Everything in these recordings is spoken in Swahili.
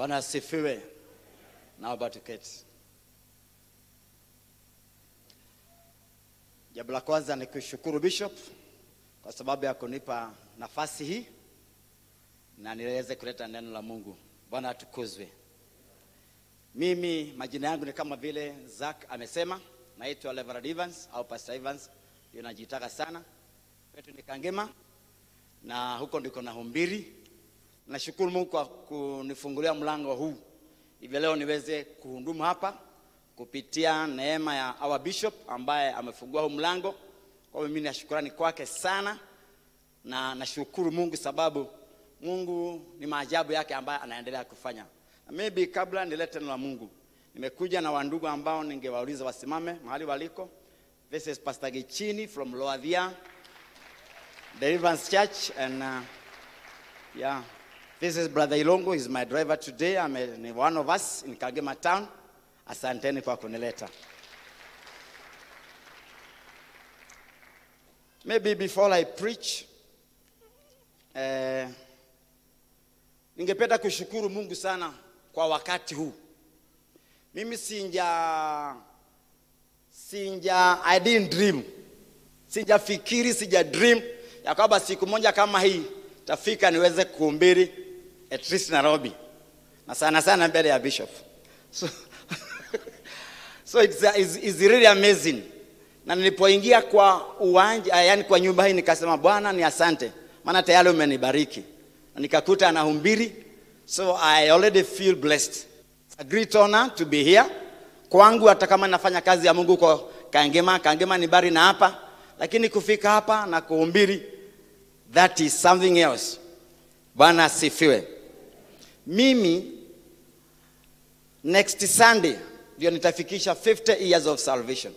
Bwana asifiwe. Naomba tuketi. Jambo la kwanza ni kushukuru Bishop kwa sababu ya kunipa nafasi hii na niweze kuleta neno la Mungu. Bwana atukuzwe. Mimi majina yangu ni kama vile Zack amesema, naitwa Reverend Evans au Pastor Evans, ndio najitaka sana. Kwetu ni Kangema na huko ndiko nahumbiri. Nashukuru Mungu kwa kunifungulia mlango huu hivi leo niweze kuhudumu hapa kupitia neema ya our bishop ambaye amefungua huu mlango. Kwa hiyo mimi na shukrani kwake sana, na nashukuru Mungu sababu Mungu ni maajabu yake ambaye anaendelea kufanya. Na maybe kabla nilete neno la Mungu, nimekuja na wandugu ambao ningewauliza wasimame mahali waliko. This is Pastor Gichini from Loadia Deliverance Church and uh, yeah This is Brother Ilongo, he's my driver today. I'm a, ni one of us in Kagema town. Asanteni kwa kunileta. Maybe before I preach, eh, ningependa kushukuru Mungu sana kwa wakati huu. Mimi sinja sinja I didn't dream. Sijafikiri, sija dream ya kwamba siku moja kama hii tafika niweze kuhubiri at least Nairobi na sana sana mbele ya bishop so, so it's, it's, it's really amazing na nilipoingia kwa uwanja yani kwa nyumba hii nikasema bwana ni asante maana tayari umenibariki na nikakuta anahubiri so i already feel blessed It's a great honor to be here kwangu hata kama nafanya kazi ya mungu kwa kangema kangema ni bari na hapa lakini kufika hapa na kuhubiri that is something else bwana asifiwe mimi next sunday ndio nitafikisha 50 years of salvation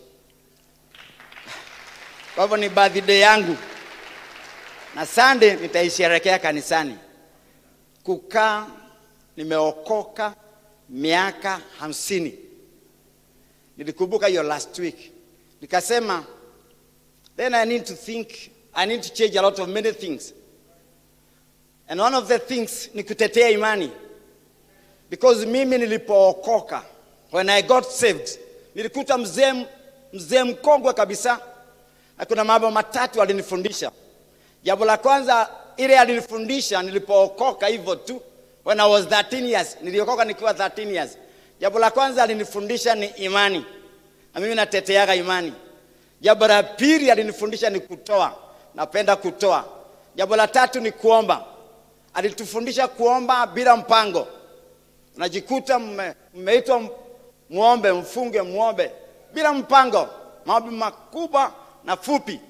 kwa hivyo ni birthday yangu na sunday nitaisherekea kanisani kukaa nimeokoka miaka hamsini nilikumbuka hiyo last week nikasema then i need to think i need to change a lot of many things And one of the things ni kutetea imani. Because mimi nilipookoka, when I got saved, nilikuta mzee mzee mkongwe kabisa. Na kuna mambo matatu alinifundisha. Jambo la kwanza ile alinifundisha nilipookoka hivyo tu when I was 13 years. Niliokoka nikiwa 13 years. Jambo la kwanza alinifundisha ni imani. Na mimi nateteaga imani. Jambo la pili alinifundisha ni kutoa. Napenda kutoa. Jambo la tatu ni kuomba alitufundisha kuomba bila mpango. Unajikuta mmeitwa muombe, mfunge, muombe bila mpango, maombi makubwa na fupi.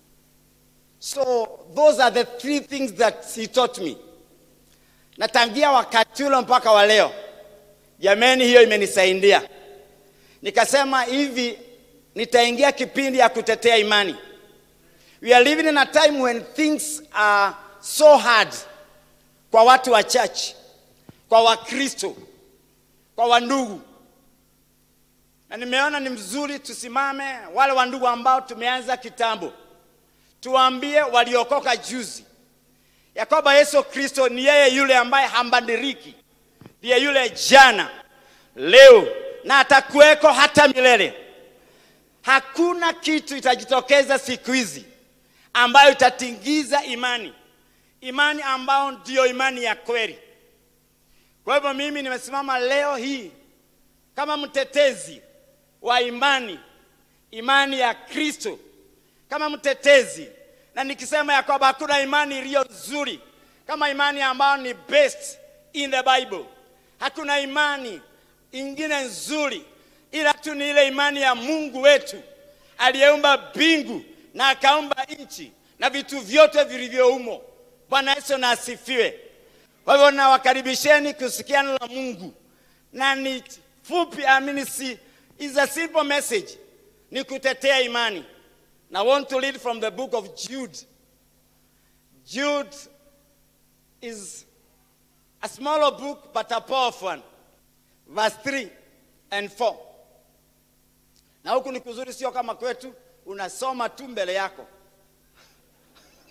So those are the three things that he taught me. Na tangia wakati ule mpaka wa leo, jameni, hiyo imenisaidia. Nikasema hivi, nitaingia kipindi ya kutetea imani. We are living in a time when things are so hard kwa watu wa church, kwa Wakristo, kwa wandugu, na nimeona ni mzuri tusimame, wale wandugu ambao tumeanza kitambo, tuwaambie waliokoka juzi ya kwamba Yesu Kristo ni yeye yule ambaye hambadiliki, ndiye yule jana, leo na atakuweko hata milele. Hakuna kitu itajitokeza siku hizi ambayo itatingiza imani imani ambao ndiyo imani ya kweli. Kwa hivyo mimi nimesimama leo hii kama mtetezi wa imani, imani ya Kristo, kama mtetezi, na nikisema ya kwamba hakuna imani iliyo nzuri kama imani ambayo ni best in the Bible. Hakuna imani ingine nzuri ila tu ni ile imani ya Mungu wetu aliyeumba mbingu na akaumba nchi na vitu vyote vilivyohumo. Bwana Yesu na asifiwe. Kwa hivyo nawakaribisheni kusikia neno la Mungu, na ni fupi, amini, si is a simple message, ni kutetea imani. Na I want to read from the book of Jude. Jude is a smaller book but a powerful one. Verse 3 and 4. Na huku ni kuzuri, sio kama kwetu unasoma tu mbele yako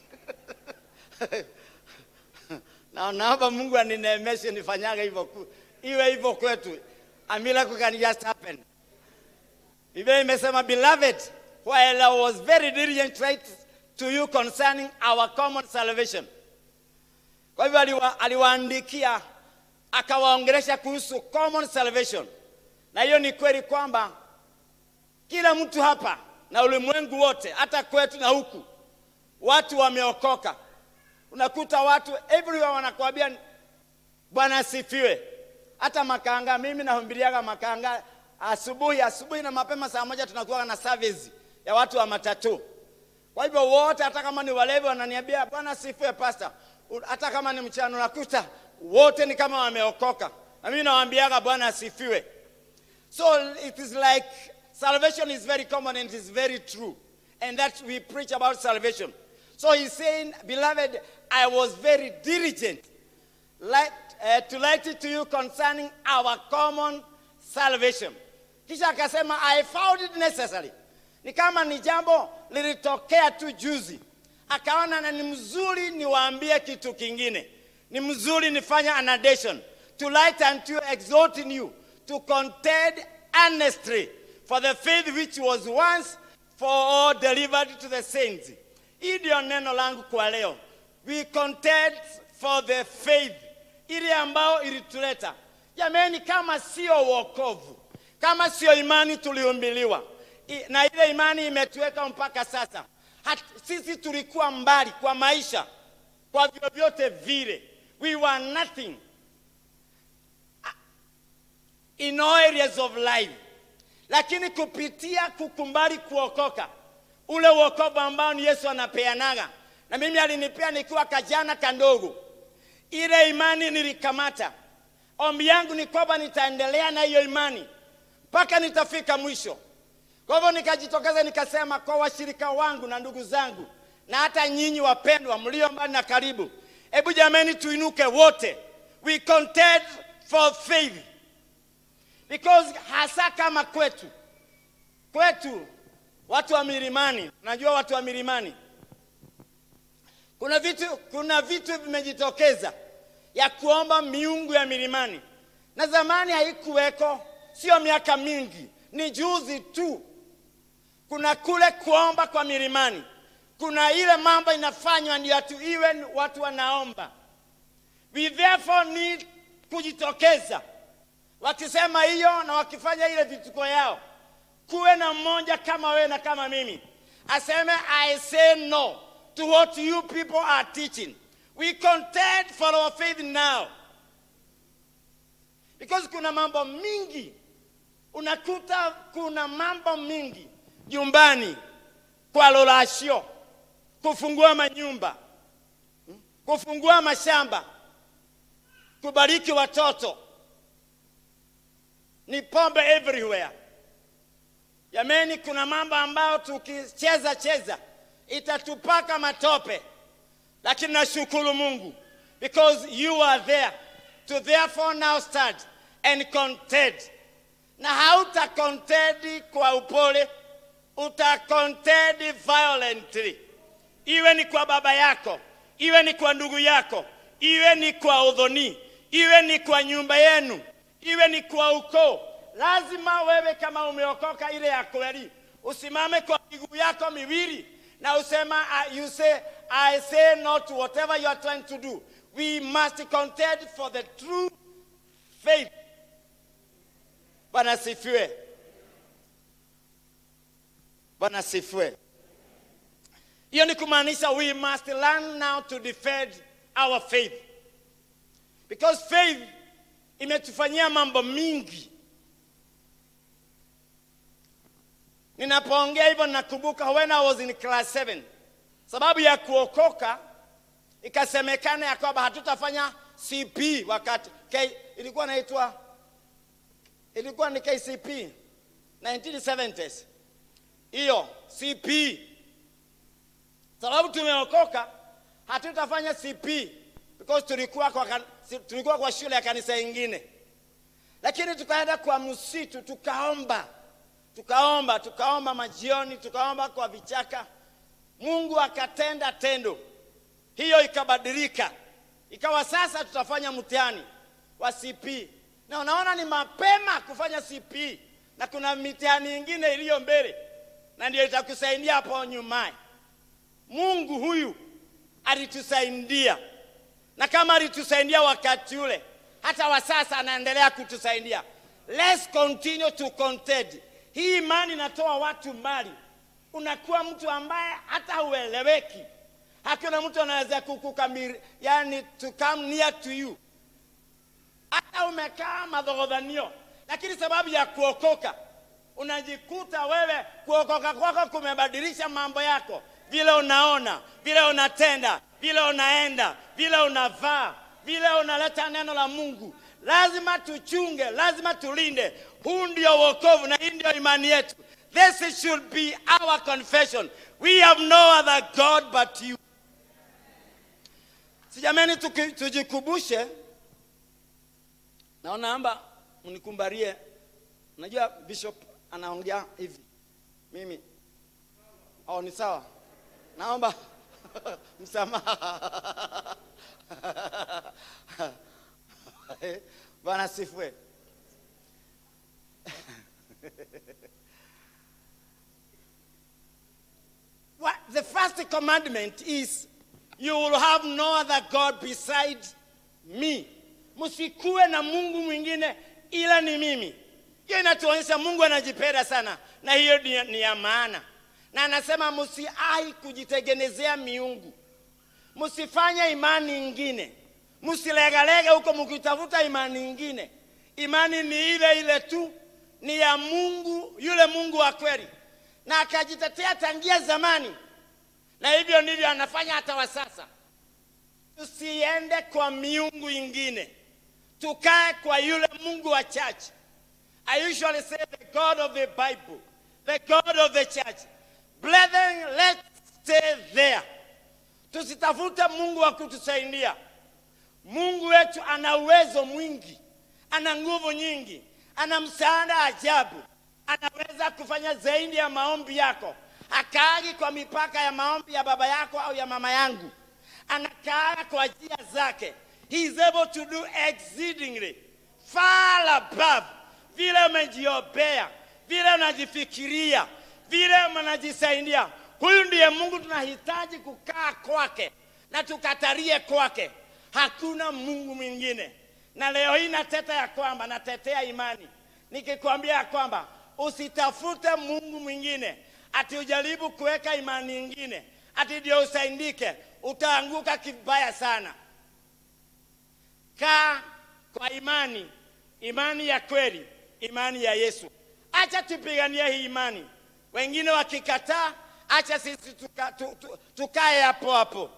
na naomba Mungu anineemeshe nifanyaga hivyo ku- iwe hivyo kwetu. A miracle can just happen. Biblia imesema beloved, while I was very diligent to write to you concerning our common salvation. Kwa hivyo aliwa, aliwaandikia akawaongelesha kuhusu common salvation, na hiyo ni kweli kwamba kila mtu hapa na ulimwengu wote, hata kwetu na huku, watu wameokoka. Unakuta watu everywhere wanakuambia Bwana asifiwe. Hata makanga, mimi nahubiriaga makanga asubuhi asubuhi na mapema, saa moja tunakuwa na service ya watu wa matatu. Kwa hivyo wote, hata kama ni walevi, wananiambia Bwana asifiwe pastor. U- Hata kama ni mchana, unakuta wote ni kama wameokoka, na mimi nawaambiaga Bwana asifiwe. So it is like salvation is very common and it is very true. And that we preach about salvation. So he's saying, Beloved, I was very diligent like, uh, to write it to you concerning our common salvation. Kisha akasema, I found it necessary. Ni kama ni jambo lilitokea tu juzi, akaona na ni mzuri niwaambie kitu kingine, ni mzuri nifanye an addition to light unto you, exhorting you to contend earnestly for the faith which was once for all delivered to the saints. Hii ndio neno langu kwa leo. We contend for the faith ile ambayo ilituleta. Jamani, kama sio wokovu, kama sio imani tuliumbiliwa I- na ile imani imetuweka mpaka sasa. Hat, sisi tulikuwa mbali kwa maisha, kwa vyovyote vile, we were nothing in all areas of life, lakini kupitia kukumbali kuokoka, ule wokovu ambao ni Yesu anapeanaga, na mimi alinipea nikiwa kajana kandogo, ile imani nilikamata. Ombi yangu ni kwamba nitaendelea na hiyo imani mpaka nitafika mwisho. Kwa hivyo nikajitokeza nikasema kwa washirika wangu na ndugu zangu na hata nyinyi wapendwa mlio mbali na karibu, hebu jameni, tuinuke wote, we contend for faith because hasa kama kwetu kwetu watu wa milimani, najua watu wa milimani, kuna vitu kuna vitu vimejitokeza ya kuomba miungu ya milimani, na zamani haikuweko, sio miaka mingi, ni juzi tu. Kuna kule kuomba kwa milimani, kuna ile mambo inafanywa ndio atu iwe watu wanaomba. We therefore need kujitokeza wakisema hiyo na wakifanya ile vituko yao, kuwe na mmoja kama wewe na kama mimi aseme I say no to what you people are teaching. We contend for our faith now because kuna mambo mingi unakuta, kuna mambo mingi nyumbani, kwa lorasio, kufungua manyumba, kufungua mashamba, kubariki watoto ni pombe everywhere. Jameni, kuna mambo ambayo tukicheza cheza itatupaka matope, lakini nashukuru Mungu because you are there to therefore now start and contend, na hauta contend kwa upole, uta contend violently, iwe ni kwa baba yako, iwe ni kwa ndugu yako, iwe ni kwa udhoni, iwe ni kwa nyumba yenu iwe ni kwa ukoo. Lazima wewe kama umeokoka ile ya kweli usimame kwa miguu yako miwili na usema, uh, you say, I say no to whatever you are trying to do. We must contend for the true faith. Bwana sifiwe. Bwana sifiwe. Hiyo ni kumaanisha we must learn now to defend our faith because faith imetufanyia mambo mingi. Ninapoongea hivyo nakumbuka when I was in class 7, sababu ya kuokoka ikasemekana ya kwamba hatutafanya CP wakati K, ilikuwa naitwa ilikuwa ni KCP 1970s hiyo CP, sababu tumeokoka hatutafanya CP because tulikuwa kwa, kan- si- tulikuwa kwa shule ya kanisa ingine, lakini tukaenda kwa msitu tukaomba, tukaomba, tukaomba majioni, tukaomba kwa vichaka. Mungu akatenda tendo, hiyo ikabadilika, ikawa sasa tutafanya mtihani wa CP na unaona ni mapema kufanya CP na kuna mitihani ingine iliyo mbele, na ndio itakusaidia hapo nyumaye. Mungu huyu alitusaidia, na kama alitusaidia wakati ule, hata wa sasa anaendelea kutusaidia. Let's continue to contend. Hii imani inatoa watu mbali, unakuwa mtu ambaye hata hueleweki. Hakuna mtu anaweza kukukamili, yani to come near to you hata umekaa madhogodhanio, lakini sababu ya kuokoka unajikuta wewe, kuokoka kwako kumebadilisha mambo yako, vile unaona, vile unatenda, vile unaenda, vile unavaa, vile unaleta neno la Mungu. Lazima tuchunge, lazima tulinde. Huu ndio wokovu na hii ndio imani yetu. This should be our confession. We have no other God but you. Sijameni, tuki- tujikumbushe Naona amba mnikumbarie. Najua bishop anaongea hivi, mimi oh, ni sawa. Naomba msamaha. Bwana sifue. What the first commandment is you will have no other God beside me. Msikuwe na Mungu mwingine ila ni mimi. Hiyo inatuonyesha Mungu anajipenda sana, na hiyo ni, ni ya maana, na anasema msiai kujitengenezea miungu, msifanye imani ingine, msilegalega huko mkitafuta imani ingine. Imani ni ile ile tu, ni ya Mungu, yule Mungu wa kweli, na akajitetea tangia zamani, na hivyo ndivyo anafanya hata wa sasa. Tusiende kwa miungu ingine, tukae kwa yule Mungu wa church. I usually say the God of the Bible, the God of the church. Brethren, let's stay there. Tusitafute Mungu wa kutusaidia. Mungu wetu ana uwezo mwingi, ana nguvu nyingi, ana msaada ajabu, anaweza kufanya zaidi ya maombi yako. Akaagi kwa mipaka ya maombi ya baba yako au ya mama yangu, anakaaga kwa njia zake. He is able to do exceedingly far above vile umejiopea, vile unajifikiria, vile unajisaidia. Huyu ndiye Mungu tunahitaji kukaa kwake na tukatarie kwake. Hakuna Mungu mwingine. Na leo hii nateta ya kwamba natetea imani nikikwambia ya kwamba usitafute Mungu mwingine, ati ujaribu kuweka imani ingine, ati ndio usaidike, utaanguka kibaya sana. Kaa kwa imani, imani ya kweli, imani ya Yesu. Acha tupiganie hii imani, wengine wakikataa, acha sisi tuka, tu, tu, tukae hapo hapo.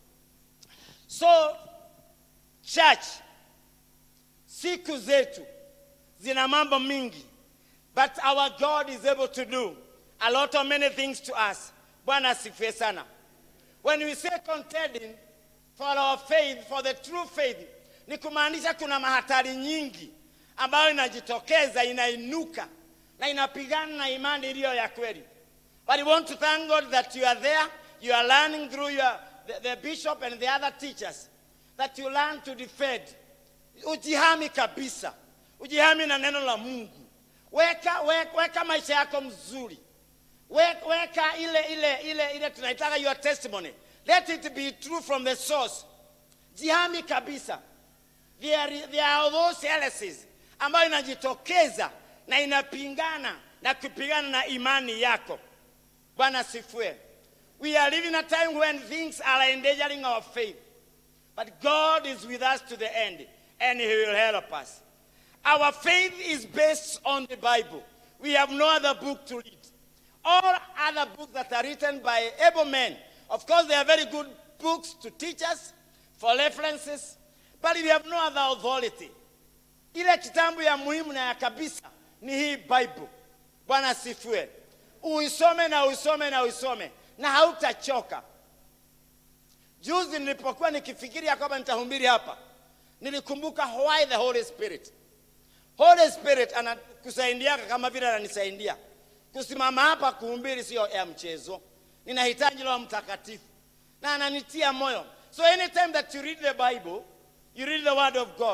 So church, siku zetu zina mambo mingi, but our God is able to do a lot of many things to us. Bwana asifiwe sana. When we say contending for our faith, for the true faith, ni kumaanisha kuna mahatari nyingi ambayo inajitokeza, inainuka na inapigana na imani iliyo ya kweli. But we want to thank God that you are there, you are learning through your, the, the bishop and the other teachers that you learn to defend. Ujihami kabisa, ujihami na neno la Mungu. Weka, weka, weka maisha yako mzuri, weka, weka ile ile ile ile tunaitaka your testimony. Let it be true from the source. Jihami kabisa. There, there are those heresies ambayo inajitokeza na inapingana na kupigana na imani yako. Bwana sifue. We are living a time when things are endangering our faith. But God is with us to the end and He will help us. Our faith is based on the Bible. We have no other book to read. All other books that are written by able men, of course, they are very good books to teach us for references, but we have no other authority. Ile kitabu ya muhimu na ya kabisa ni hii Bible. Bwana asifiwe. Uisome na uisome na uisome na hautachoka. Juzi nilipokuwa nikifikiri ya kwamba nitahubiri hapa, nilikumbuka why the Holy Spirit. Holy Spirit anakusaidia kama vile ananisaidia. Kusimama hapa kuhubiri sio ya mchezo, ninahitaji Roho Mtakatifu na ananitia moyo. So anytime that you read the Bible, you read the word of God,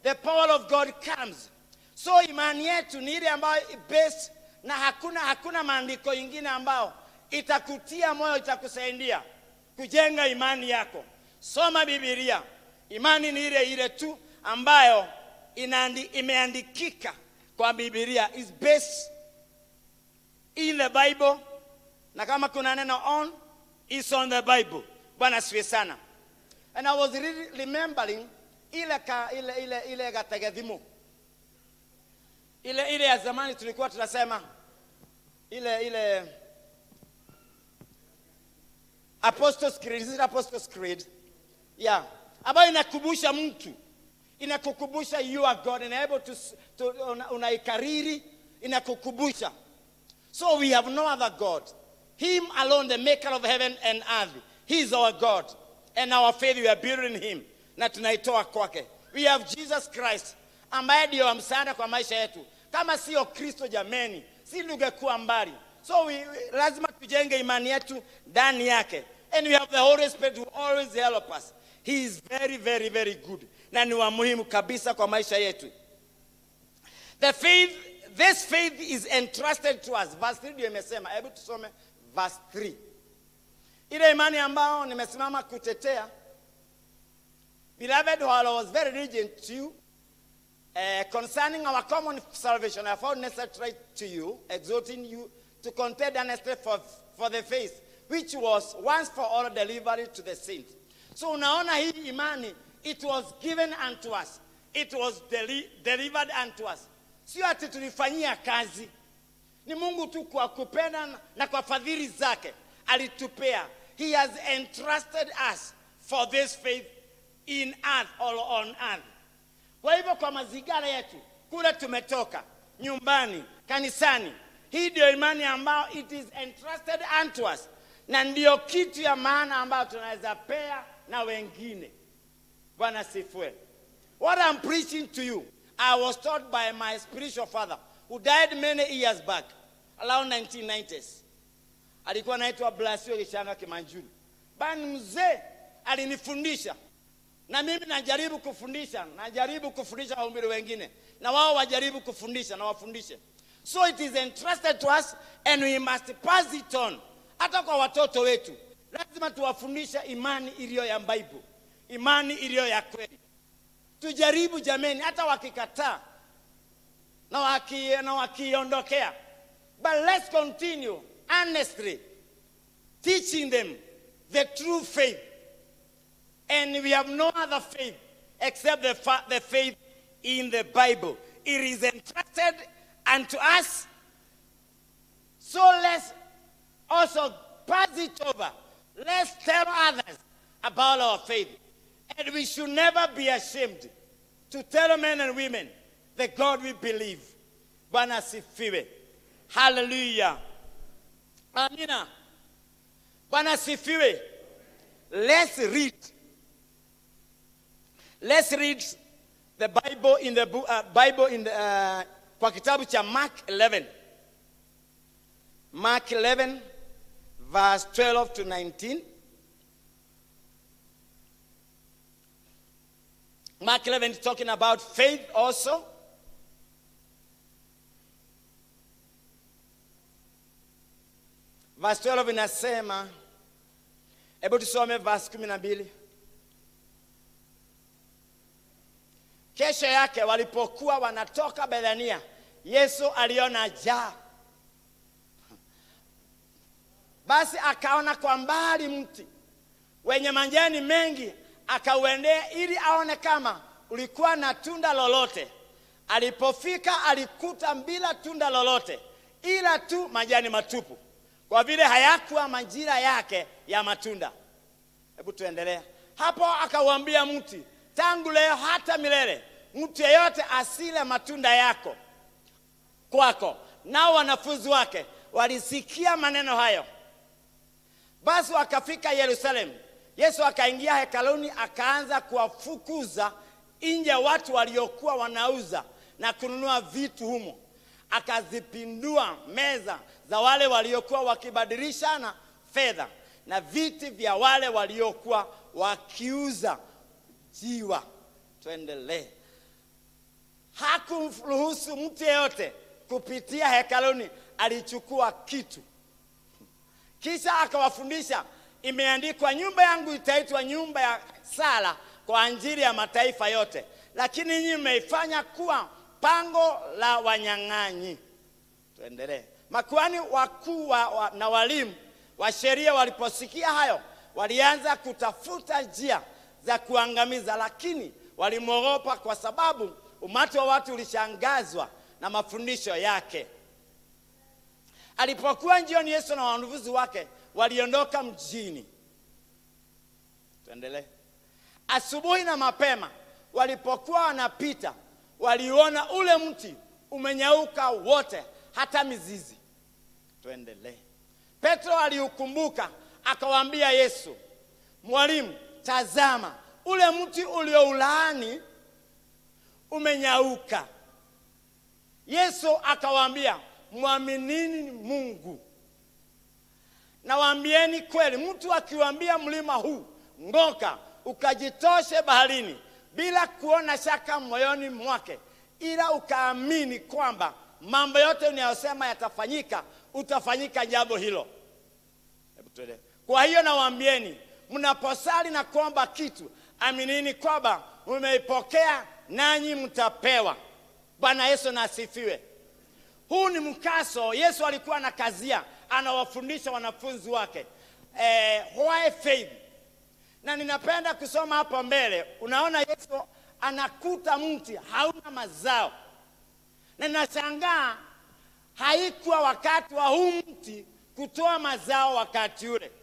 the power of God comes. So imani yetu ni ile ambayo i- based na hakuna hakuna maandiko ingine ambao itakutia moyo, itakusaidia kujenga imani yako. Soma Biblia. Imani ni ile ile tu ambayo inaandi, imeandikika kwa Biblia is based in the Bible, na kama kuna neno on is on the Bible. Bwana asifiwe sana. And I was really remembering ile ka, ile ile ile katekisimu ile ile ya zamani tulikuwa tunasema ile ile Apostles Creed, is it Apostles Creed? Yeah. Ambayo inakumbusha mtu inakukumbusha you are God and able to, to una- unaikariri inakukumbusha so we have no other God him alone the maker of heaven and earth he is our God and our faith we are building in him na tunaitoa kwake we have Jesus Christ ambaye ndio msaada kwa maisha yetu kama sio Kristo jameni si tungekuwa mbali so we, we, lazima tujenge imani yetu ndani yake and we have the Holy Spirit who always help us he is very very very good na ni wa muhimu kabisa kwa maisha yetu the faith this faith is entrusted to us verse 3 ndio imesema hebu tusome verse 3 ile imani ambao nimesimama kutetea beloved while i was very diligent to you uh, concerning our common salvation i found necessary to write to you exhorting you to contend earnestly for, for the faith which was once for all delivered to the saints so unaona hii imani it was given unto us it was deli delivered unto us sio ati tulifanyia kazi ni mungu tu kwa kupenda na- na kwa fadhili zake alitupea he has entrusted us for this faith in earth or on earth kwa hivyo kwa mazingira yetu kule tumetoka nyumbani kanisani hii ndio imani ambayo it is entrusted unto us na ndiyo kitu ya maana ambayo tunaweza pea na wengine bwana sifue what i'm preaching to you i was taught by my spiritual father who died many years back around 1990s alikuwa anaitwa blasio kishanga kimanjuni bani mzee alinifundisha na mimi najaribu kufundisha najaribu kufundisha wahubiri wengine na wao wajaribu kufundisha na wafundishe so it is entrusted to us and we must pass it on hata kwa watoto wetu lazima tuwafundishe imani iliyo ya bible imani iliyo ya kweli tujaribu jameni hata wakikataa na waki- na wakiondokea but let's continue honestly teaching them the true faith and we have no other faith except the, fa- the faith in the Bible. It is entrusted unto us. So let's also pass it over. Let's tell others about our faith. And we should never be ashamed to tell men and women the God we believe. Bwana asifiwe. Hallelujah. Amina. Bwana asifiwe. Let's read. Let's read the Bible in the book, uh, Bible in the, uh, kwa kitabu cha Mark 11. Mark 11 verse 12 to 19. Mark 11 is talking about faith also. Verse 12 inasema, hebu tusome verse 12. Kesho yake walipokuwa wanatoka Bethania, Yesu aliona njaa. Basi akaona kwa mbali mti wenye majani mengi, akauendea ili aone kama ulikuwa na tunda lolote. Alipofika alikuta bila tunda lolote, ila tu majani matupu, kwa vile hayakuwa majira yake ya matunda. Hebu tuendelea hapo. Akauambia mti, tangu leo hata milele mtu yeyote asile matunda yako kwako. Nao wanafunzi wake walisikia maneno hayo. Basi wakafika Yerusalemu. Yesu akaingia hekaluni, akaanza kuwafukuza nje watu waliokuwa wanauza na kununua vitu humo. Akazipindua meza za wale waliokuwa wakibadilishana fedha na viti vya wale waliokuwa wakiuza jiwa. Tuendelee. hakumruhusu mtu yeyote kupitia hekaluni, alichukua kitu kisha akawafundisha, imeandikwa, nyumba yangu itaitwa nyumba ya sala kwa ajili ya mataifa yote, lakini nyinyi mmeifanya kuwa pango la wanyang'anyi. Tuendelee. Makuhani wakuu wa, wa, na walimu wa sheria waliposikia hayo, walianza kutafuta njia za kuangamiza, lakini walimwogopa kwa sababu umati wa watu ulishangazwa na mafundisho yake. Alipokuwa njiani, Yesu na wanafunzi wake waliondoka mjini. Tuendelee. Asubuhi na mapema walipokuwa wanapita, waliona ule mti umenyauka wote, hata mizizi. Tuendelee. Petro aliukumbuka akawaambia Yesu, Mwalimu, tazama ule mti ulioulaani umenyauka. Yesu akawaambia, mwaminini Mungu. Nawaambieni kweli, mtu akiwaambia mlima huu ng'oka, ukajitoshe baharini, bila kuona shaka moyoni mwake, ila ukaamini kwamba mambo yote unayosema yatafanyika, utafanyika jambo hilo. Hebu tuendelee. Kwa hiyo nawaambieni, mnaposali na kuomba kitu, aminini kwamba mmeipokea, nanyi mtapewa. Bwana Yesu na asifiwe. Huu ni mkaso Yesu alikuwa na kazia, anawafundisha wanafunzi wake eh, why faith. Na ninapenda kusoma hapo mbele, unaona Yesu anakuta mti hauna mazao, na ninashangaa haikuwa wakati wa huu mti kutoa mazao wakati ule,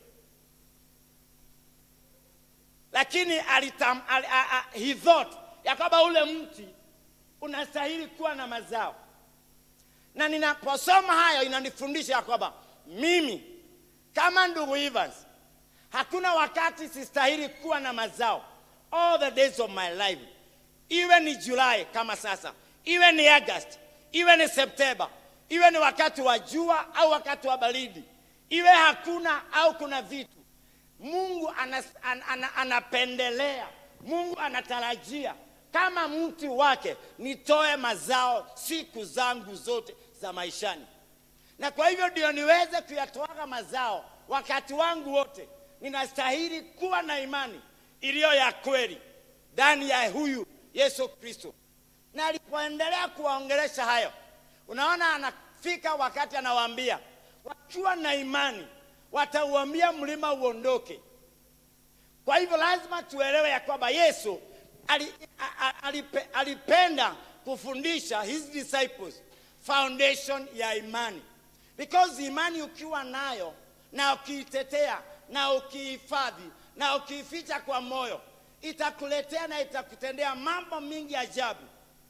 lakini alitam, al, a, a, he thought ya kwamba ule mti unastahili kuwa na mazao na ninaposoma hayo inanifundisha ya kwamba mimi kama ndugu Evans hakuna wakati sistahili kuwa na mazao all the days of my life, iwe ni Julai kama sasa, iwe ni August, iwe ni Septemba, iwe ni wakati wa jua au wakati wa baridi, iwe hakuna au kuna vitu. Mungu anas, an, an, anapendelea, Mungu anatarajia kama mti wake nitoe mazao siku zangu zote za maishani, na kwa hivyo ndio niweze kuyatoaga mazao wakati wangu wote, ninastahili kuwa na imani iliyo ya kweli ndani ya huyu Yesu Kristo. Na alipoendelea kuwaongelesha hayo, unaona anafika wakati anawaambia, wakiwa na imani watauambia mlima uondoke. Kwa hivyo lazima tuelewe ya kwamba Yesu ali, a, a, alipe, alipenda kufundisha his disciples foundation ya imani, because imani ukiwa nayo na ukiitetea na ukihifadhi na ukiificha kwa moyo, itakuletea na itakutendea mambo mingi ajabu.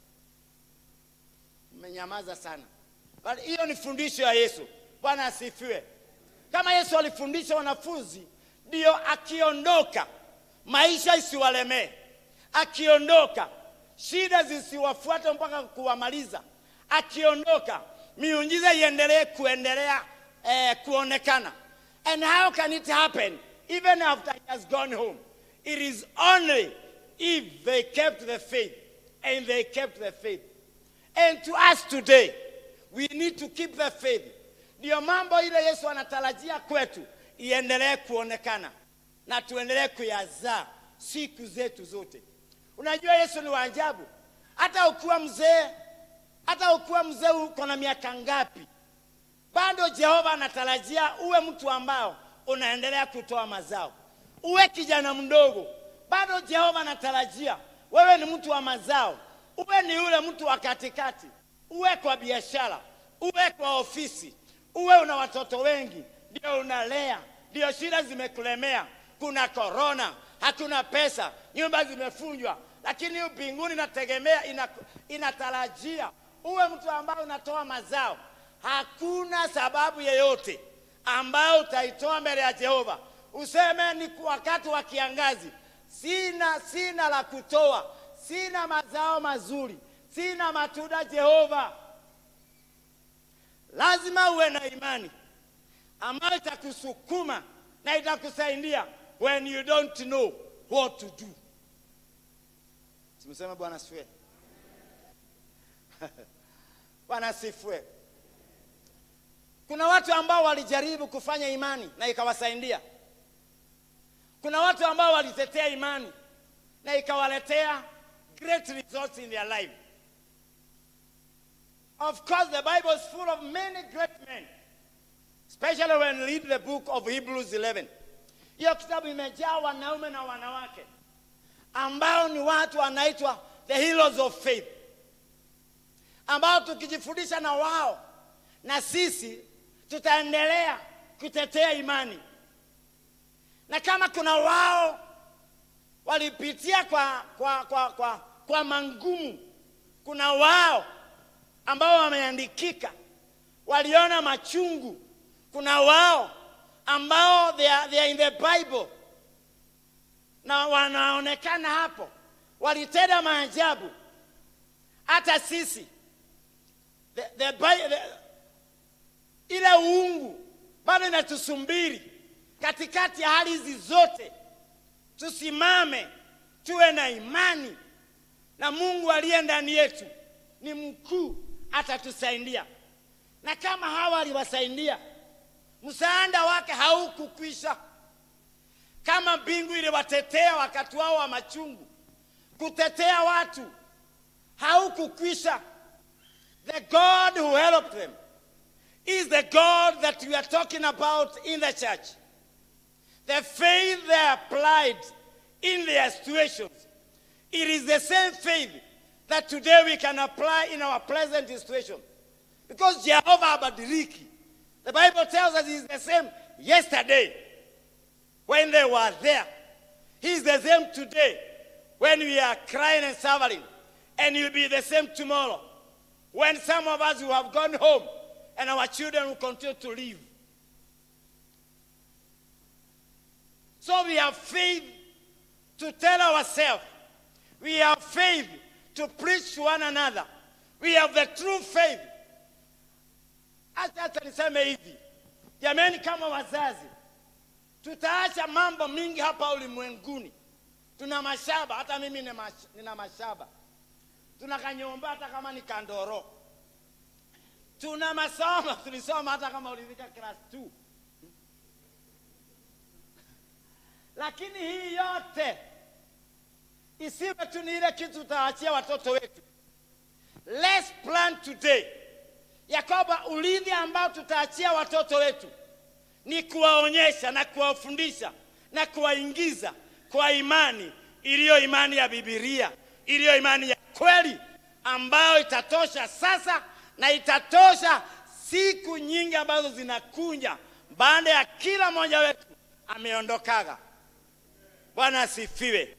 Mmenyamaza sana, bali hiyo ni fundisho ya Yesu. Bwana asifiwe. Kama Yesu alifundisha wanafunzi, ndio akiondoka maisha isiwalemee akiondoka shida zisiwafuate mpaka kuwamaliza. Akiondoka miujiza iendelee kuendelea eh, kuonekana. And how can it happen even after he has gone home? It is only if they kept the faith and they kept the faith. And to us today we need to keep the faith. Ndiyo mambo ile Yesu anatarajia kwetu iendelee kuonekana na tuendelee kuyazaa siku zetu zote. Unajua Yesu ni wa ajabu. Hata ukiwa mzee, hata ukiwa mzee uko na miaka ngapi, bado Jehova anatarajia uwe mtu ambao unaendelea kutoa mazao. Uwe kijana mdogo, bado Jehova anatarajia wewe ni mtu wa mazao. Uwe ni ule mtu wa katikati, uwe kwa biashara, uwe kwa ofisi, uwe una watoto wengi, ndio unalea, ndio shida zimekulemea, kuna korona, hakuna pesa, nyumba zimefunjwa, lakini mbinguni inategemea ina, inatarajia uwe mtu ambaye unatoa mazao. Hakuna sababu yeyote ambayo utaitoa mbele ya Jehova useme ni wakati wa kiangazi, sina sina la kutoa, sina mazao mazuri, sina matunda. Jehova, lazima uwe na imani ambayo itakusukuma na itakusaidia when you don't know what to do. Tumseme Bwana asifiwe. Bwana asifiwe. Kuna watu ambao walijaribu kufanya imani na ikawasaidia. Kuna watu ambao walitetea imani na ikawaletea great results in their life. Of course, the Bible is full of many great men, especially when you read the book of Hebrews 11. Hiyo kitabu imejaa wanaume na wanawake ambao ni watu wanaitwa the heroes of faith, ambao tukijifundisha na wao na sisi tutaendelea kutetea imani, na kama kuna wao walipitia kwa, kwa, kwa, kwa, kwa mangumu, kuna wao ambao wameandikika waliona machungu, kuna wao ambao they are, they are in the Bible na wanaonekana hapo walitenda maajabu. Hata sisi the, the, Bi- the, ile uungu bado inatusumbiri katikati ya hali hizi zote. Tusimame, tuwe na imani na Mungu aliye ndani yetu ni mkuu, atatusaidia. Na kama hawa aliwasaidia, msaada wake haukukwisha. Kama mbingu iliwatetea wakati wao wa machungu, kutetea watu haukukwisha. The God who helped them is the God that we are talking about in the church. The faith they applied in their situations, it is the same faith that today we can apply in our present situation. Because Jehovah Abadiliki, the Bible tells us he's the same yesterday when they were there. He's the same today when we are crying and suffering. And he'll be the same tomorrow when some of us who have gone home and our children will continue to live. So we have faith to tell ourselves. We have faith to preach to one another. We have the true faith. Acha hata niseme hivi, jameni, kama wazazi tutaacha mambo mingi hapa ulimwenguni. Tuna mashamba, hata mimi nina mash- nina mashamba, tuna kanyomba hata kama ni kandoro, tuna masomo tulisoma hata kama ulifika class 2 lakini hii yote isiwe tu ni ile kitu tutaachia watoto wetu. Let's plan today ya kwamba urithi ambao tutaachia watoto wetu ni kuwaonyesha na kuwafundisha na kuwaingiza kwa imani iliyo imani ya Biblia, iliyo imani ya kweli ambayo itatosha sasa na itatosha siku nyingi ambazo zinakuja baada ya kila mmoja wetu ameondokaga. Bwana asifiwe.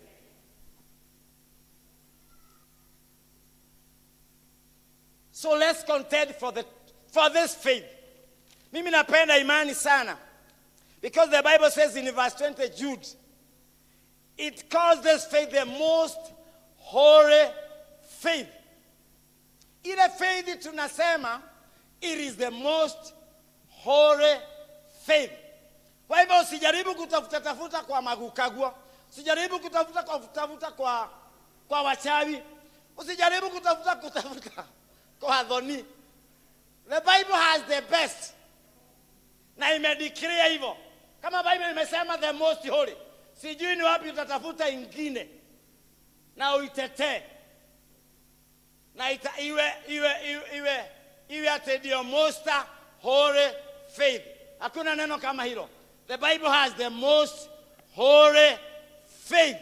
So let's contend for, the, for this faith. Mimi napenda imani sana because the Bible says in verse 20 Jude, it calls this faith the most holy faith. Ile faith tunasema it is the most holy faith. Kwa hivyo usijaribu kutafuta tafuta kwa magukagua, usijaribu kutafuta kwa kutafuta kwa, kwa wachawi, usijaribu kutafuta kutafuta kwa adhoni. The Bible has the best na imedeclare hivyo, kama Bible imesema the most holy, sijui ni wapi utatafuta ingine na uitetee na ita, iwe iwe iwe iwe, iwe ati ndio most holy faith. Hakuna neno kama hilo. The Bible has the most holy faith.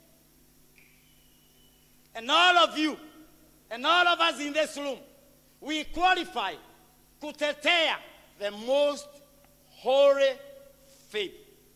And all of you and all of us in this room, we qualify kutetea the most holy faith.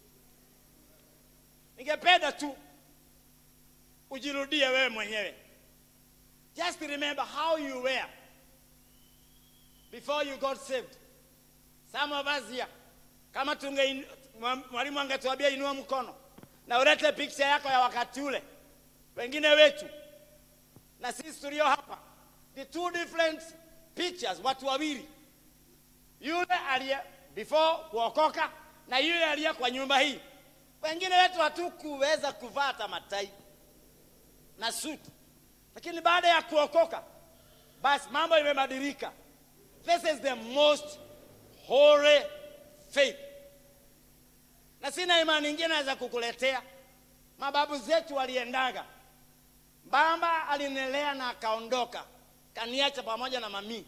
Ningependa tu ujirudie wewe mwenyewe. Just remember how you were before you got saved. Some of us here, kama tunge mwalimu angetuambia inua mkono na ulete picha yako ya wakati ule, wengine wetu na sisi tulio hapa, the two different pictures, watu wawili, yule aliye before kuokoka na yule aliye kwa nyumba hii. Wengine wetu hatukuweza kuvaa hata matai na suti, lakini baada ya kuokoka basi mambo imebadilika this is the most holy faith na sina imani ingine naweza kukuletea mababu zetu waliendaga baba alinelea na akaondoka kaniacha pamoja na mamii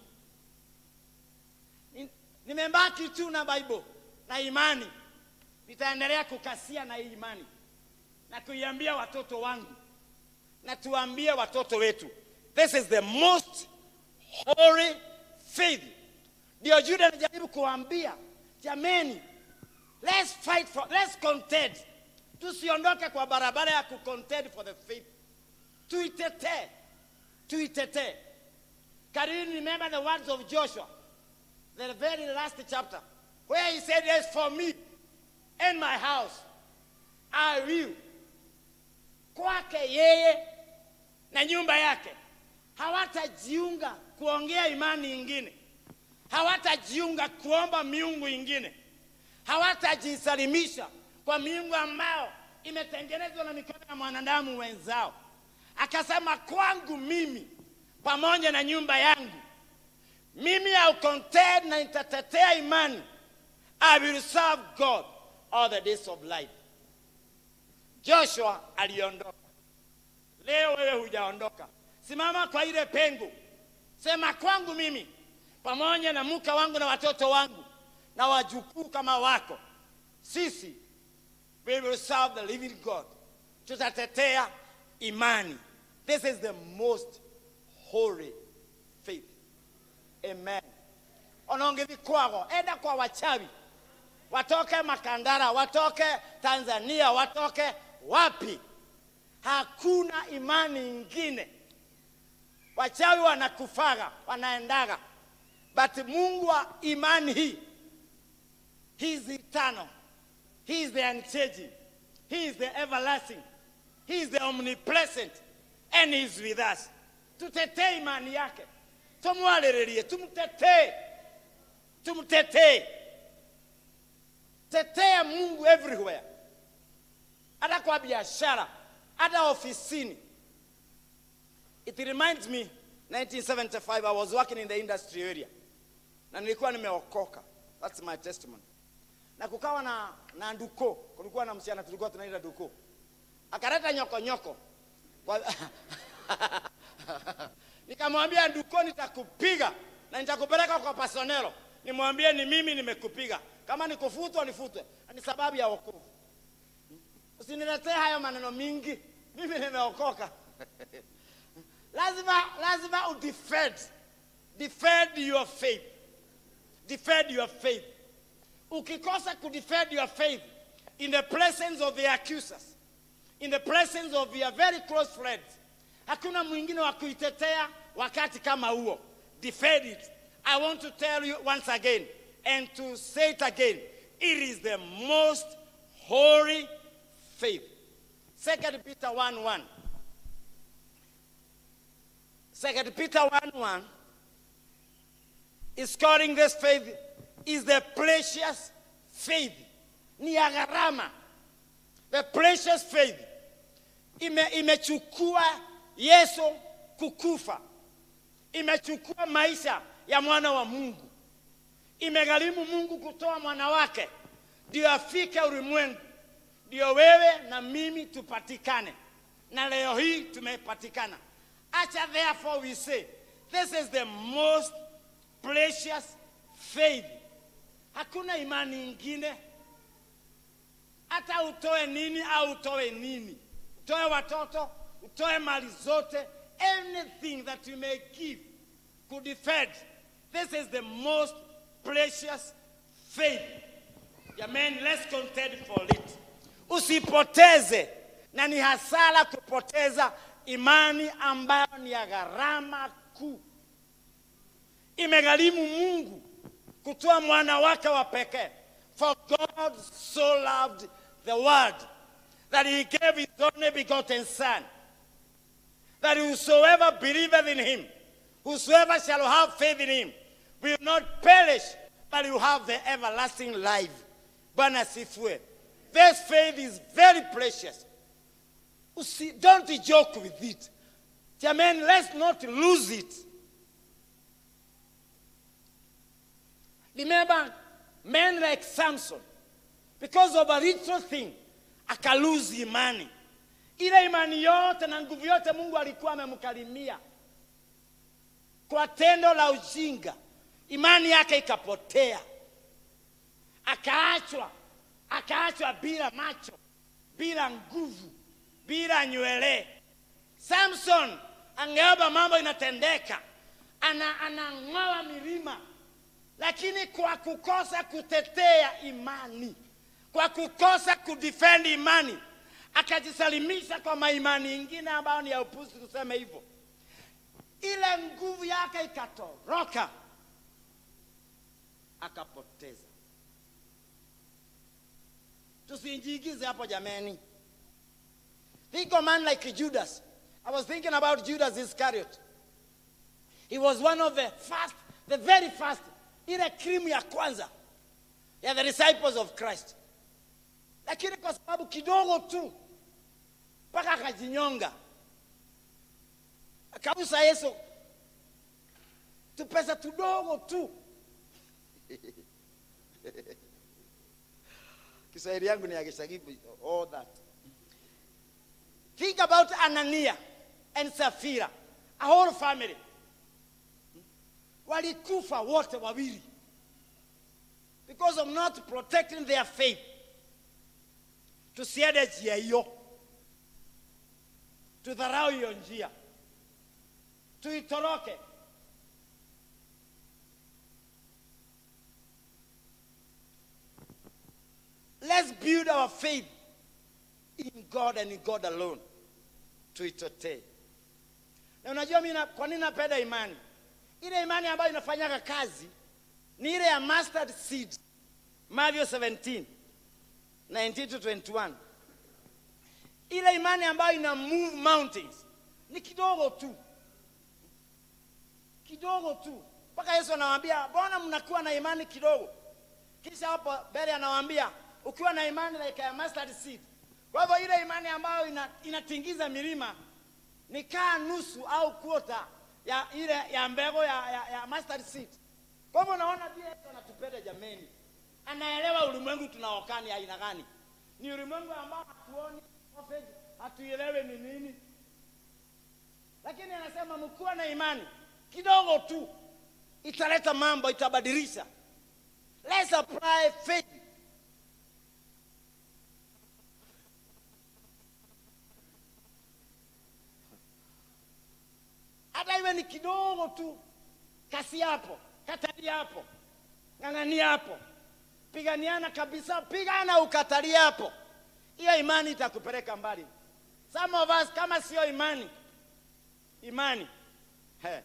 Ni- nimebaki tu na bible na imani nitaendelea kukasia na hii imani na kuiambia watoto wangu na tuambie watoto wetu this is the most holy faith ndio juda anajaribu kuambia jameni let's fight for let's contend tusiondoke kwa barabara ya kucontend for the faith tuitetee tuitetee can you remember the words of joshua the very last chapter where he said as for me and my house i will kwake yeye na nyumba yake hawatajiunga kuongea imani ingine hawatajiunga kuomba miungu ingine hawatajisalimisha kwa miungu ambao imetengenezwa na mikono ya mwanadamu wenzao akasema kwangu mimi pamoja na nyumba yangu mimi au contend na nitatetea imani i will serve god all the days of life joshua aliondoka leo wewe hujaondoka simama kwa ile pengo sema kwangu mimi pamoja na mke wangu na watoto wangu na wajukuu kama wako sisi we will serve the living god tutatetea imani this is the most holy faith amen onongevi kwago enda kwa wachawi watoke makandara watoke tanzania watoke wapi hakuna imani ingine wachawi wanakufaga wanaendaga but mungu wa imani hii he is eternal he is the unchanging he is the everlasting he is the omnipresent and he is with us tutetee imani yake tumwalililie tumtetee tumtetee tetea mungu everywhere hata kwa biashara hata ofisini it reminds me 1975 i was working in the industry area na nilikuwa nimeokoka that's my testimony na kukawa na na nduko kulikuwa na msichana tulikuwa tunaita duko akaleta nyoko nyoko Kwa- nikamwambia nduko nitakupiga na nitakupeleka kwa pasonelo nimwambie ni mimi nimekupiga kama nikufutwa nifutwe ni sababu ya wokovu usiniletee hayo maneno mingi mimi nimeokoka lazima lazima udefend defend your faith defend your faith ukikosa kudefend your faith in the presence of the accusers in the presence of your very close friends hakuna mwingine wa kuitetea wakati kama huo defend it i want to tell you once again and to say it again it is the most holy faith second peter 1 1 second peter 1 1 is calling this faith is the precious faith ni ya gharama the precious faith ime, imechukua yesu kukufa imechukua maisha ya mwana wa mungu imegharimu mungu kutoa mwana wake ndio afike ulimwengu ndio wewe na mimi tupatikane na leo hii tumepatikana acha therefore we say this is the most precious faith hakuna imani ingine hata utoe nini au utoe nini utoe watoto utoe mali zote anything that you may give could defend this is the most precious faith jamani let's contend for it usipoteze na ni hasara kupoteza imani ambayo ni ya gharama kuu imegharimu mungu kutoa mwana wake wa pekee for god so loved the world that he gave his only begotten son that whosoever believeth in him whosoever shall have faith in him will not perish but will have the everlasting life bwana sifue this faith is very precious Usi, don't joke with it. Amen. Let's not lose it. Remember, men like Samson, because of a little thing, akaluzi imani. Ile imani yote na nguvu yote Mungu alikuwa amemkarimia kwa tendo la ujinga, imani yake ikapotea, akaachwa, akaachwa bila macho, bila nguvu, bila nywele. Samson angeomba mambo inatendeka, ana anang'oa milima, lakini kwa kukosa kutetea imani, kwa kukosa kudefend imani, akajisalimisha kwa maimani ingine ambayo ni ya upuzi, tuseme hivyo. Ile nguvu yake ikatoroka, akapoteza. Tusiinjigize hapo jameni. Think of a man like Judas. I was thinking about Judas Iscariot. He was one of the first, the very first, ile krimu ya kwanza ya the disciples of Christ, lakini kwa sababu kidogo tu mpaka akajinyonga, akausa Yesu tupesa tudogo tu. Kiswahili yangu ni ya Kishagibu, all that. Think about Anania and Sapphira, a whole family. Walikufa wote wawili because of not protecting their faith. Tusiende njia hiyo, tudharau hiyo njia, tuitoroke. Let's build our faith in God and in God alone. Tuitotee. Na unajua mimi na- kwa nini napenda imani? Ile imani ambayo inafanyaga kazi ni ile ya mustard seed. Matthew 17 19 to 21. Ile imani ambayo ina move mountains ni kidogo tu, kidogo tu, mpaka Yesu anawaambia mbona mnakuwa na imani kidogo? Kisha hapo mbele anawaambia ukiwa na imani like ya mustard seed. Kwa hivyo ile imani ambayo ina, inatingiza milima ni kaa nusu au kuota ya ile ya mbegu ya, ya, ya mustard seed. Kwa hivyo unaona pia Yesu anatupenda jameni, anaelewa ulimwengu tunaokani aina gani. Ni ulimwengu ambao hatuoni prophet, hatuelewi ni nini, lakini anasema mkuwa na imani kidogo tu, italeta mambo, itabadilisha. Let's apply faith. Hata iwe ni kidogo tu, kasi hapo, katali hapo, ng'ang'ania hapo, piganiana kabisa, pigana ukatali hapo. Hiyo imani itakupeleka mbali. Some of us kama sio imani, imani he.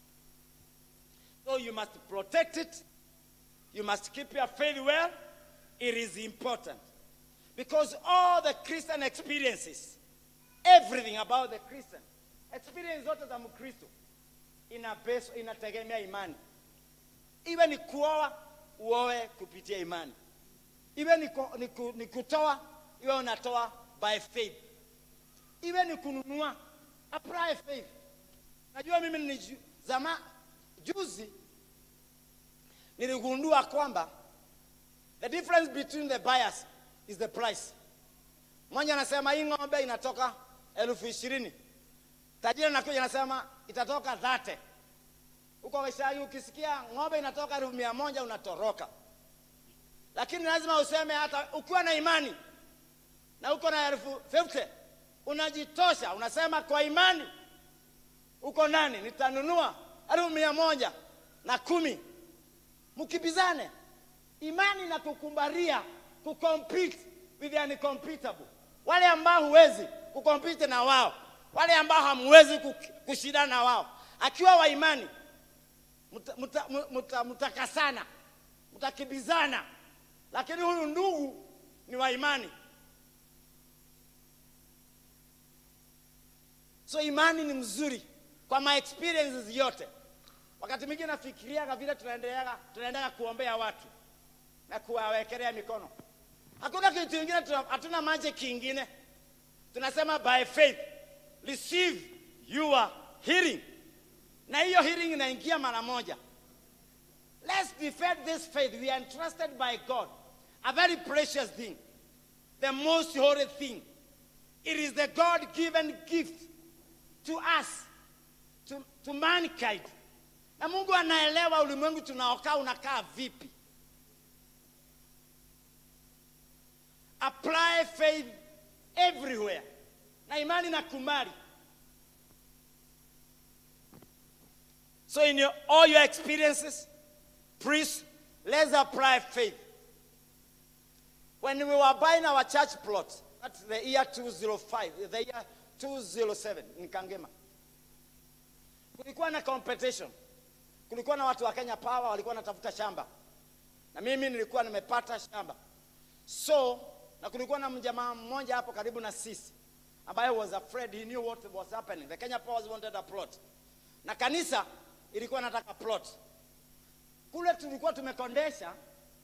So you must protect it. You must keep your faith well. It is important. Because all the Christian experiences, everything about the Christian, experience zote za Mkristo ina base, inategemea imani. Iwe ni kuoa, uoe kupitia imani. Iwe ni, ku, ni, ku, ni kutoa, iwe unatoa by faith. Iwe ni kununua, apply faith. Najua mimi ni ju- zama juzi niligundua kwamba the difference between the buyers is the price. Mmoja anasema hii ng'ombe inatoka elfu ishirini, tajiri anakuja anasema itatoka dhate. Huko Waisraeli ukisikia ng'ombe inatoka elfu mia moja unatoroka, lakini lazima useme hata ukiwa na imani na uko na elfu 50 unajitosha, unasema kwa imani uko nani, nitanunua elfu mia moja na kumi mkibizane. Imani na kukumbaria kucompete with the uncompetable, wale ambao huwezi kucompete na wao, wale ambao hamwezi kuk- kushindana na wao. Akiwa wa imani mtakasana muta, muta, mutakasana, mtakibizana, lakini huyu ndugu ni wa imani. So imani ni mzuri kwa my experiences yote. Wakati mwingine nafikiriaga vile tunaendelea tunaendelea kuombea watu na kuwawekelea mikono. Hakuna kitu kingine, tuna- hatuna magic kingine. Tunasema by faith receive your healing, na hiyo healing inaingia mara moja. Let's defend this faith. We are entrusted by God. A very precious thing. The most holy thing. It is the God given gift to us, to, to mankind. Na Mungu anaelewa ulimwengu tunaokaa unakaa vipi. Apply faith everywhere. Na imani na kumari. So in your, all your experiences, Please, let's apply faith. When we were buying our church plot, that's the year 205, the year 207 in Kangema. Kulikuwa na competition. Kulikuwa na watu wa Kenya Power walikuwa wanatafuta shamba. Na mimi nilikuwa nimepata shamba. So, na kulikuwa na mjamaa mmoja hapo karibu na sisi ambaye was afraid he knew what was happening. The Kenya Powers wanted a plot. Na kanisa ilikuwa nataka plot kule tulikuwa tumekondesha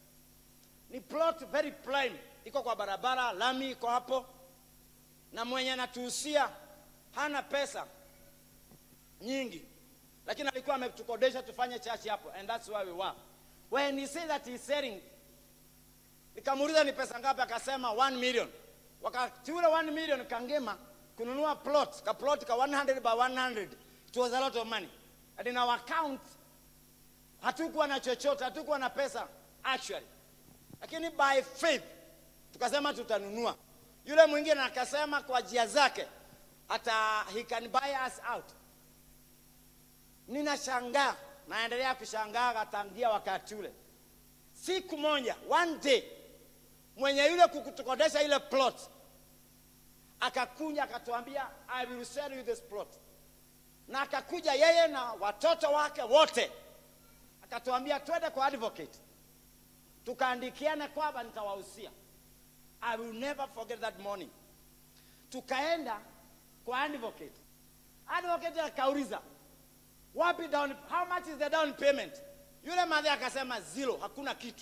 ni plot very prime, iko kwa barabara, lami iko hapo, na mwenye anatuhusia hana pesa nyingi, lakini alikuwa ametukodesha tufanye church hapo, and that's where we were. When he said that he's selling, nikamuuliza ni pesa ngapi, akasema 1 million. Wakati ule 1 million Kangema kununua plot, ka plot ka 100 by 100, it was a lot of money. And in our account hatukuwa na chochote, hatukuwa na pesa actually, lakini by faith tukasema tutanunua. Yule mwingine akasema kwa njia zake hata he can buy us out. Ninashangaa, naendelea kushangaa tangia wakati ule. Siku moja, one day, mwenye yule kukutukodesha ile plot akakuja akatuambia, I will sell you this plot, na akakuja yeye na watoto wake wote akatuambia twende kwa advocate tukaandikiana kwamba nitawahusia i will never forget that morning tukaenda kwa advocate advocate akauliza wapi down how much is the down payment yule madhe akasema zero hakuna kitu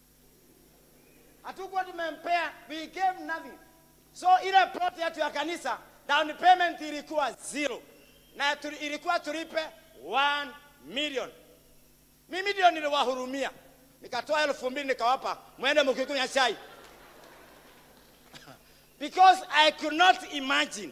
hatukuwa tumempea we gave nothing so ile plot yetu ya kanisa down payment ilikuwa zero na tuli, ilikuwa tulipe 1 million mimi ndio niliwahurumia nikatoa elfu mbili nikawapa mwende mkikunywa chai because i could not imagine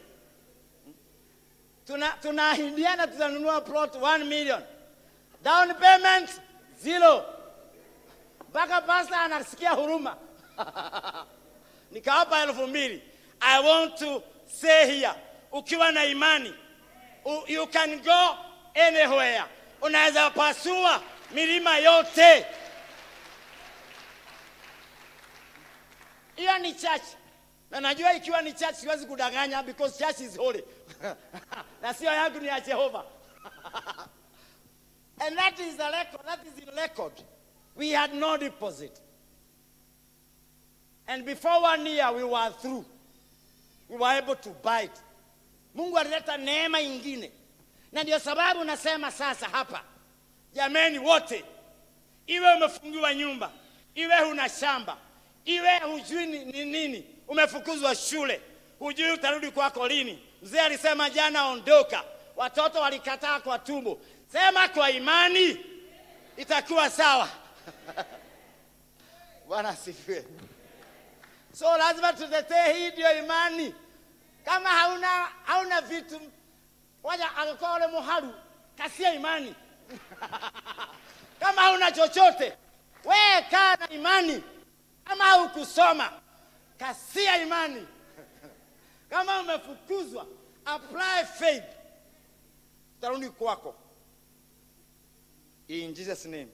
tuna tunaahidiana tutanunua plot 1 million down payment zero mpaka pasta anasikia huruma nikawapa elfu mbili i want to say here ukiwa na imani u- you can go anywhere unaweza pasua milima yote hiyo ni church na najua ikiwa ni church siwezi kudanganya because church is holy na sio yangu ni ya jehova and that is the record that is in record we had no deposit and before one year we were through we were able to buy it mungu alileta neema ingine na ndio sababu nasema sasa hapa jameni wote iwe umefungiwa nyumba iwe huna shamba iwe hujui ni ni nini umefukuzwa shule hujui utarudi kwako lini mzee alisema jana ondoka watoto walikataa kwa tumbo sema kwa imani itakuwa sawa bwana asifiwe so lazima tutetee hii ndio imani kama hauna hauna vitu waja akakuwa ule muharu kasia imani kama hauna chochote wee kaa na imani kama haukusoma kasia imani kama umefukuzwa apply faith utarudi kwako in jesus name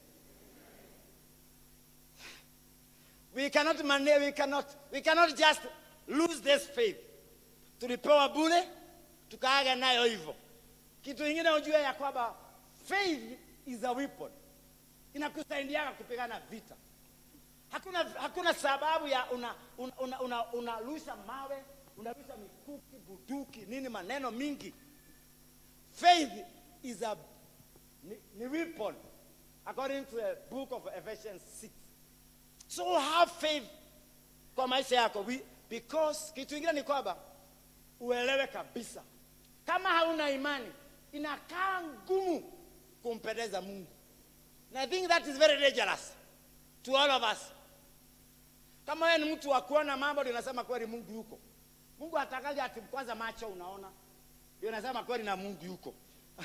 we cannot manage, we cannot, we cannot just lose this faith tulipewa bure tukaaga nayo hivyo kitu ingine ujue ya kwamba faith is a weapon inakusaidiaga kupigana vita hakuna, hakuna sababu ya unarusha una, una, una, unarusha mawe unarusha mikuki buduki nini maneno mingi faith is a ni, ni weapon according to the book of ephesians 6 so have faith kwa maisha yako We, because kitu ingine ni kwamba uelewe kabisa kama hauna imani inakaa ngumu kumpendeza mungu And I think that is very dangerous to all of us. Kama wewe ni mtu wa kuona mambo ndio unasema kweli Mungu yuko. Mungu atakaje ati kwanza macho unaona. Ndio unasema kweli na Mungu yuko.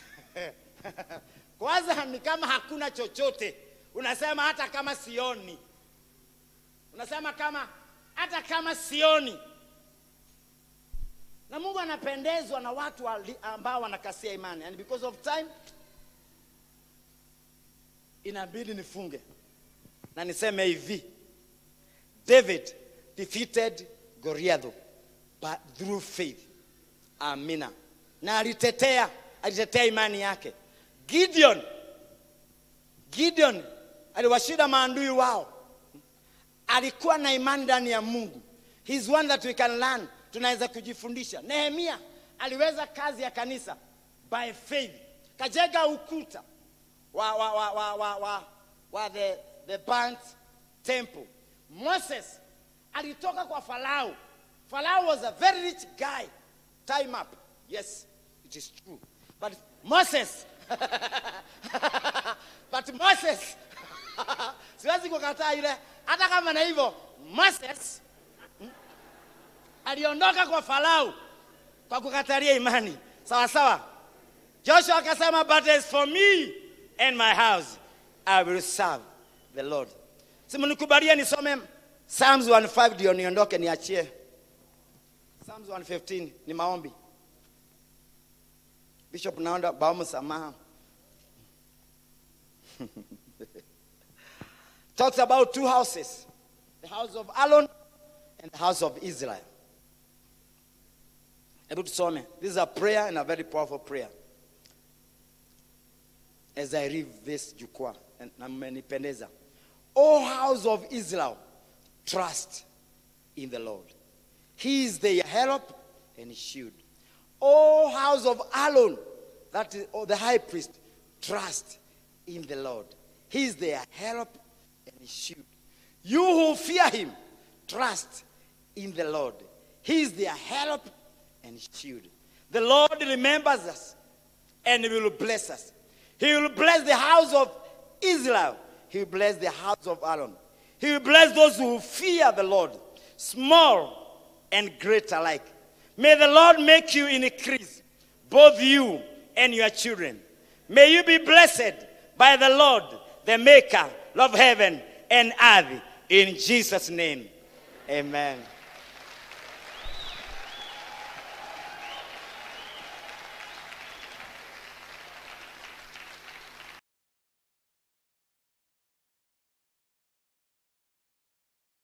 kwanza ni kama hakuna chochote. Unasema hata kama sioni. Unasema kama hata kama sioni. Na Mungu anapendezwa na watu wali- ambao wanakasia imani. And because of time inabidi nifunge na niseme hivi david defeated goliath but through faith amina na alitetea alitetea imani yake gideon gideon aliwashinda maandui wao alikuwa na imani ndani ya mungu He's one that we can learn tunaweza kujifundisha nehemia aliweza kazi ya kanisa by faith kajenga ukuta wa, wa, wa, wa, wa, wa, wa the, the burnt temple moses alitoka kwa farao farao was a very rich guy time up yes it is true but moses but moses siwezi kukataa ile hata kama na hivyo moses mm, aliondoka kwa farao kwa kukatalia imani sawa sawa joshua akasema but as for me and my house i will serve the lord simnikubalia nisome psalms 15 ndio niondoke niachie psalms 115 ni maombi bishop naonda baomu samaha talks about two houses the house of Aaron and the house of Israel. Hebu tusome. This is a prayer and a very powerful prayer. As I read this jukwaa and- na mmenipendeza. O house of Israel, trust in the Lord. He is their help and shield. O house of Aaron, that is oh, the high priest, trust in the Lord. He is their help and shield. You who fear him, trust in the Lord. He is their help and shield. The Lord remembers us and will bless us. He will bless the house of Israel. He will bless the house of Aaron. He will bless those who fear the Lord, small and great alike. May the Lord make you increase, both you and your children. May you be blessed by the Lord, the maker of heaven and earth. In Jesus' name, amen.